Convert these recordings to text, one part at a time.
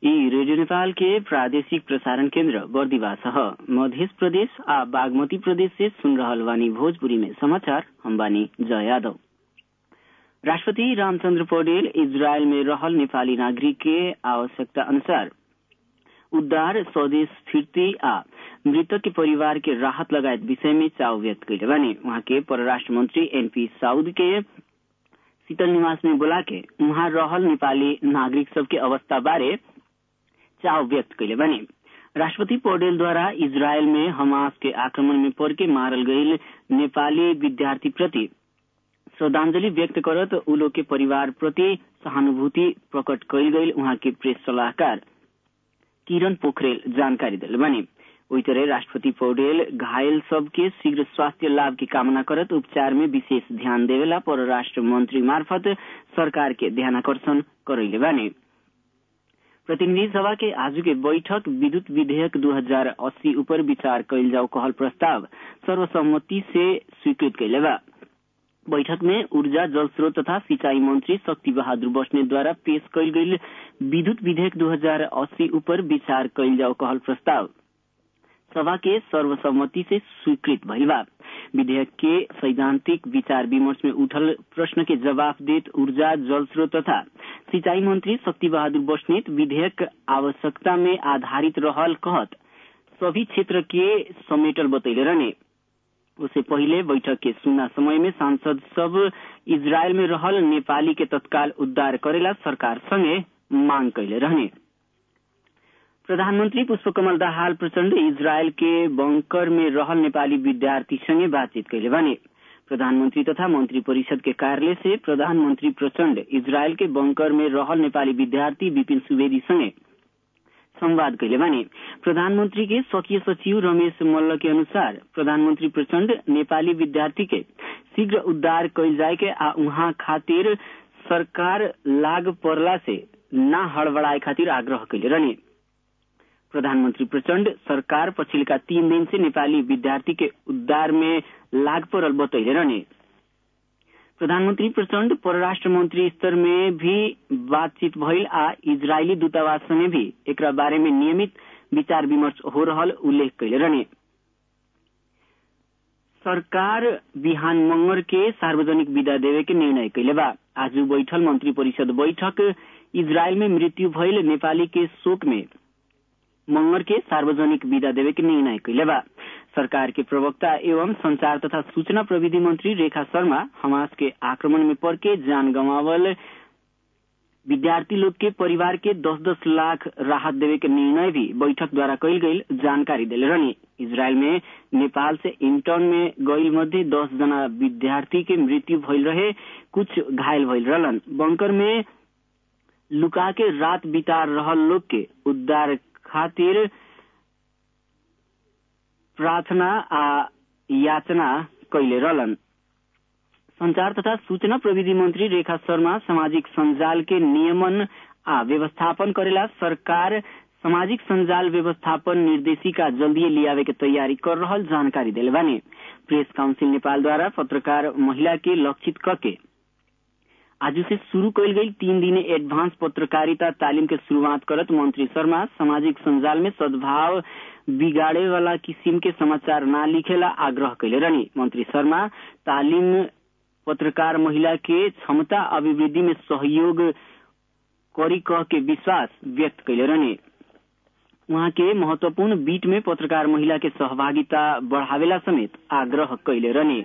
यी रेडियो नेपाल के प्रादेशिक प्रसारण केन्द्र बर्दिवास ह मध्य प्रदेश आ बागमती प्रदेश से सुन रहल बानी भोजपुरी में समाचार हम बानी जय यादव राष्ट्रपति रामचंद्र पौडेल इजरायल में रहल नेपाली नागरिक के आवश्यकता अनुसार उद्धार स्वदेश फिर्ती आ मृतक के परिवार के राहत लगायत विषय में चाव व्यक्त कैले बानी वहाँ के परराष्ट्र मंत्री एनपी साउद के शीतल निवास में बोला के वहाँ रहल नेपाली नागरिक सबके अवस्था बारे चाव व्यक्त कैले बानी राष्ट्रपति पौडेल द्वारा इजरायल में हमास के आक्रमण में पड़ के मारल गईल नेपाली विद्यार्थी प्रति श्रद्धांजलि व्यक्त करत उ लोग के परिवार प्रति सहानुभूति प्रकट कैल गईल वहाँ के प्रेस सलाहकार किरण पोखरेल जानकारी दिल बानी ओई तरह राष्ट्रपति पौडेल घायल सबके शीघ्र स्वास्थ्य लाभ की कामना करत उपचार में विशेष ध्यान देवेला परराष्ट्र मंत्री मार्फत सरकार के ध्यानाकर्षण करैले बानी प्रतिनिधि सभा के आज के बैठक विद्युत विधेयक 2080 ऊपर विचार कैल जाओ कहल प्रस्ताव सर्वसम्मति से स्वीकृत कैले बा बैठक में ऊर्जा जल स्रोत तथा सिंचाई मंत्री शक्ति बहादुर बस्नेत द्वारा पेश कैल गईल विद्युत विधेयक 2080 ऊपर विचार कैल जाओ कहल प्रस्ताव सभा के सर्वसम्मति से स्वीकृत भइल बा विधेयक के सैद्धांतिक विचार विमर्श में उठल प्रश्न के जवाब देत ऊर्जा जल स्रोत तथा सिंचाई मंत्री शक्ति बहादुर बस्नेत विधेयक आवश्यकता में आधारित रहल कहत सभी क्षेत्र के समेटल बतैले रहने उससे पहिले बैठक के सुना समय में सांसद सब इजरायल में रहल नेपाली के तत्काल उद्धार करेला सरकार संगे मांग कैले रहने प्रधानमन्त्री पुष्पकमल दाहाल प्रचण्ड इजरायल के बंकर में रहल नेपाली विद्यार्थी संगे बातचीत कैले भने प्रधानमन्त्री तथा मन्त्री परिषद के कार्यालय से प्रधानमन्त्री प्रचण्ड इजरायल के बंकर में रहल नेपाली विद्यार्थी विपिन सुवेदी संगे संवाद कैले भने प्रधानमन्त्री के स्वकीय सचिव रमेश मल्ल के अनुसार प्रधानमन्त्री प्रचण्ड नेपाली विद्यार्थी के शीघ्र उद्धार कैल जाए के आ उहाँ खातिर सरकार लाग परला से न हड़बड़ाए खातिर आग्रह कैले रहने प्रधानमन्त्री प्रचण्ड सरकार पछिल्का तीन दिन से नेपाली विद्यार्थी के उद्धार में लाग परल बतैले रहने प्रधानमन्त्री प्रचण्ड परराष्ट्र मंत्री स्तर में भी बातचीत भइल आ इजरायली दूतावास संगे भी एकरा बारे में नियमित विचार विमर्श हो रहल उल्लेख कैले रहने सरकार बिहान मंगर के सार्वजनिक विदा देवे के निर्णय कैले बा आज बैठल मंत्री परिषद बैठक इजरायल में मृत्यु भइल नेपाली के शोक में मंगर के सार्वजनिक विदा देवे के निर्णय कैले बा सरकार के प्रवक्ता एवं संचार तथा सूचना प्रविधि मंत्री रेखा शर्मा हमास के आक्रमण में पड़ के जान गंवावल विद्यार्थी लोग के परिवार के दस दस लाख राहत देवे के निर्णय भी बैठक द्वारा कैल गई जानकारी दिले रहनी इजरायल में नेपाल से इंटर्न में गईल मध्य दस जना विद्यार्थी के मृत्यु भइल रहे कुछ घायल भइल रहलन बंकर में लुका के रात बिता रहल लोग के उद्धार खातिर प्रार्थना आ याचना कैले रहलन संचार तथा सूचना प्रविधि मंत्री रेखा शर्मा सामाजिक संजाल के नियमन आ व्यवस्थापन करेला सरकार सामाजिक संजाल व्यवस्थापन निर्देशिका जल्दी लियावे के तैयारी कर रहल जानकारी दिले बानी प्रेस काउंसिल नेपाल द्वारा पत्रकार महिला के लक्षित करके आज से शुरू कैल गई तीन दिने एडवांस पत्रकारिता तालीम के शुरुआत करत मंत्री शर्मा सामाजिक संजाल में सद्भाव बिगाड़े वाला किसिम के समाचार न लिखेला आग्रह कैले रहनी मंत्री शर्मा तालीम पत्रकार महिला के क्षमता अभिवृद्धि में सहयोग करी कह के विश्वास व्यक्त कैले रहने वहाँ के महत्वपूर्ण बीट में पत्रकार महिला के सहभागिता बढ़ावेला समेत आग्रह कैले रहने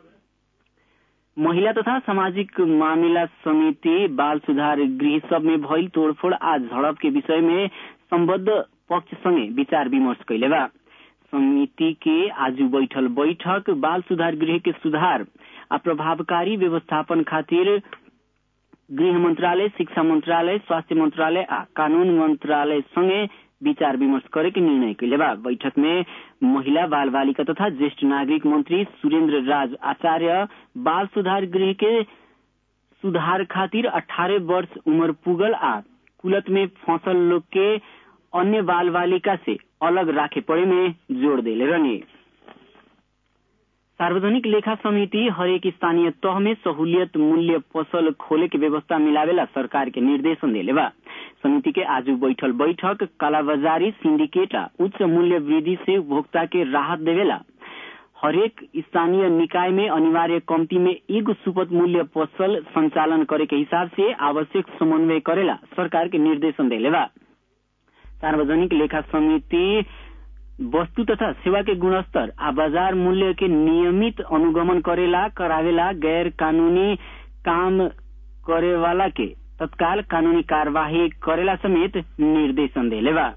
महिला तथा सामाजिक मामिला समिति बाल सुधार गृह सब में भइल तोड़फोड़ आज झड़प के विषय में सम्बद्ध पक्ष संगे विचार विमर्श कैले बा समिति के आज बैठल बैठक बाल सुधार गृह के सुधार आ प्रभावकारी व्यवस्थापन खातिर गृह मंत्रालय शिक्षा मंत्रालय स्वास्थ्य मंत्रालय आ कानून मंत्रालय संगे विचार विमर्श करे के निर्णय कैले बा बैठक में महिला बाल बालिका तथा ज्येष्ठ नागरिक मंत्री सुरेन्द्र राज आचार्य बाल सुधार गृह के सुधार खातिर 18 वर्ष उम्र पुगल आ कुलत में फंसल लोग के अन्य बाल बालिका से अलग राखे पड़े में जोड़ देले रहने सार्वजनिक लेखा समिति हरेक स्थानीय तह में सहूलियत मूल्य पसल खोले के व्यवस्था मिलावेला सरकार के निर्देशन देले बा समिति के आज बैठल बैठक कालाबाजारी सिंडिकेट आ उच्च मूल्य वृद्धि से उपभोक्ता के राहत देवेला हरेक स्थानीय निकाय में अनिवार्य कम्ती में एगो सुपथ मूल्य पसल संचालन करे के हिसाब से आवश्यक समन्वय करेला सरकार के निर्देशन देले बा सार्वजनिक लेखा समिति वस्तु तथा सेवा के गुणस्तर आ बाजार मूल्य के नियमित अनुगमन करेला करावेला गैर कानूनी काम करे वाला के तत्काल कानूनी कार्यवाही करेला समेत निर्देशन देले बा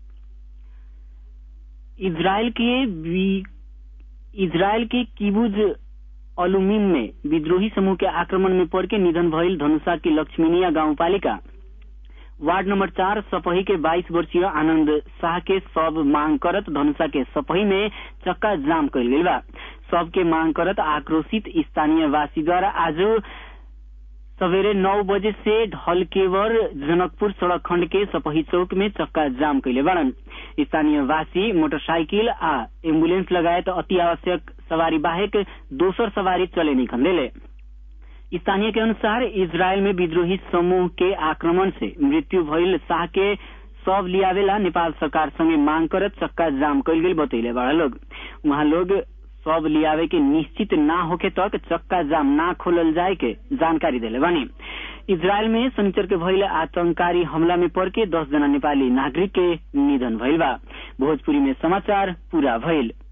इजरायल के इजरायल के किबुज अलुमिन में विद्रोही समूह के आक्रमण में पड़ के निधन भइल धनुषा की लक्ष्मीनिया गाउँपालिका वार्ड नंबर चार सपही के 22 वर्षीय आनंद शाह के सब मांग करत धनुषा के सपही में चक्का जाम कल गई बा सब के मांग करत आक्रोशित स्थानीय वासी द्वारा आज सवेरे नौ बजे से ढलकेवर जनकपुर सड़क खंड के सपही चौक में चक्का जाम कैले बाड़न स्थानीय वासी मोटरसाइकिल आ एम्बुलेंस लगायत अति आवश्यक सवारी बाहेक दोसर सवारी चले नहीं खंदेले स्थानीय के अनुसार इजरायल में विद्रोही समूह के आक्रमण से मृत्यु भइल शाह के सब लियावेला नेपाल सरकार संगे मांग करत चक्का जाम कैल गेल बतैले बड़ा लोग वहाँ लोग सब लियावे के निश्चित ना होके तक चक्का जाम ना खोलल जाए के जानकारी दिले बानी इजरायल में शनिचर के भइल आतंकारी हमला में पड़ के दस जना नेपाली नागरिक के निधन भइल बा भोजपुरी में समाचार पूरा भइल